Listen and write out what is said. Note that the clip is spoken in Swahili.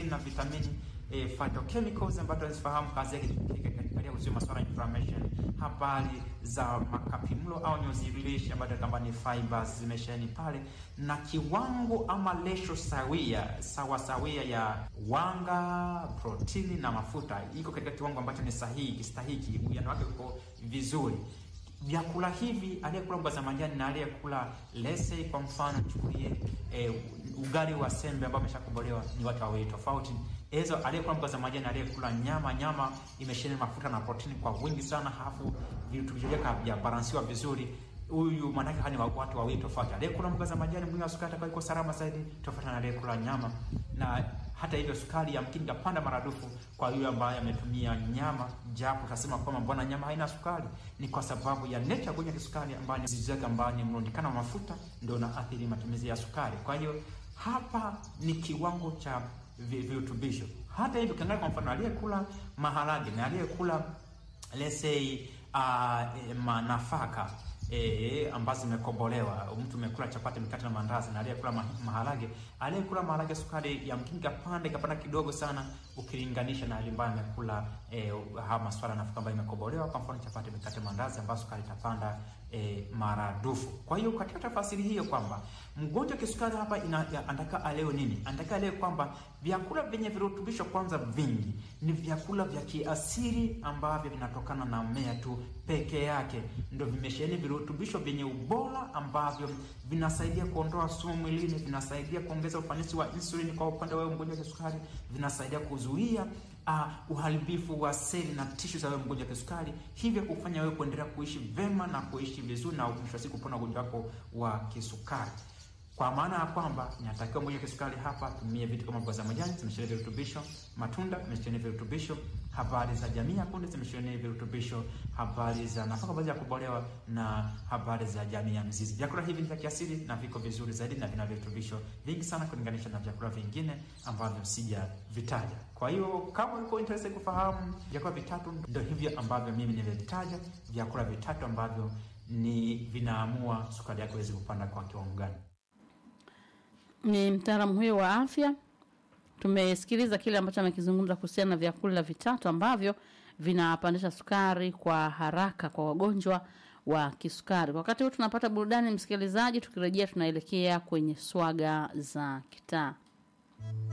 na vitamini e, phytochemicals ambazo tunazifahamu kazi yake katika kuzuia masuala ya inflammation, habari za makapimlo au nyuzi lishe ambazo kama ni fibers zimesheni pale, na kiwango ama ratio sawia sawa sawia ya wanga, protini na mafuta iko katika kiwango ambacho ni sahihi kistahiki, uwiano wake uko vizuri. Vyakula hivi aliyekula mboga za majani na aliyekula lese, kwa mfano chukulie e, ugali wa sembe ambao ameshakobolewa ni watu wawili tofauti. Hizo aliyekula mboga za majani, aliyekula nyama, nyama imesheheni mafuta na protini kwa wingi sana, halafu virutubisho vyake havijabalansiwa vizuri. Huyu maanake hani watu wawili tofauti. Aliyekula mboga za majani mwili wa sukari atakuwa iko salama zaidi tofauti na aliyekula nyama, na hata hivyo sukari yamkini kapanda maradufu kwa yule ambaye ametumia nyama, japo utasema kwamba mbona nyama haina sukari? Ni kwa sababu ya nature kwenye kisukari ambayo ni zizi yake ambayo ni mrundikano wa mafuta ndio unaathiri matumizi ya sukari. Kwa hiyo hapa ni kiwango cha virutubisho. Hata hivyo ukiangalia kwa mfano aliyekula maharage na aliyekula let's say uh, manafaka E, ambazo zimekobolewa. Mtu umekula chapati, mikate na mandazi, na aliyekula maharage, aliyekula maharage sukari ya mkinga kapanda kapanda kidogo sana, ukilinganisha na alimbaye amekula e, haya maswala nafaka ambayo imekobolewa, kwa mfano chapati, mikate, mandazi, ambayo sukari itapanda e, maradufu. Kwa hiyo katika tafasiri hiyo kwamba mgonjwa kisukari hapa anataka aleo nini? Anataka aleo kwamba vyakula vyenye virutubisho kwanza vingi ni vyakula vya kiasili ambavyo vinatokana na mmea tu peke yake, ndio vimesheheni virutubisho vyenye ubora ambavyo vinasaidia kuondoa sumu mwilini, vinasaidia kuongeza ufanisi wa insulini kwa upande wa mgonjwa wa kisukari, vinasaidia kuzuia uh, uharibifu wa seli na tishu za wewe mgonjwa wa kisukari, hivyo kufanya wewe kuendelea kuishi vema na kuishi vizuri na mwisho wa siku kupona ugonjwa wako wa kisukari. Kwa maana ya kwamba inatakiwa mgonjwa wa kisukari hapa tumie vitu kama mboga za majani zimesheheni virutubisho, matunda zimesheheni virutubisho, habari za jamii ya kunde zimesheheni virutubisho, habari za nafaka baadhi ya kubolewa na habari za jamii ya mzizi. Vyakula hivi ni vya kiasili na viko vizuri zaidi na vina virutubisho vingi sana kulinganisha na vyakula vingine ambavyo sijavitaja. Kwa hiyo kama uko interested kufahamu vyakula vitatu, ndio hivyo ambavyo mimi nimevitaja, vyakula vitatu ambavyo ni vinaamua sukari yako iweze kupanda kwa kiwango gani. Ni mtaalamu huyo wa afya. Tumesikiliza kile ambacho amekizungumza kuhusiana na vyakula vitatu ambavyo vinapandisha sukari kwa haraka kwa wagonjwa wa kisukari. Wakati huu tunapata burudani, msikilizaji. Tukirejea tunaelekea kwenye swaga za kitaa.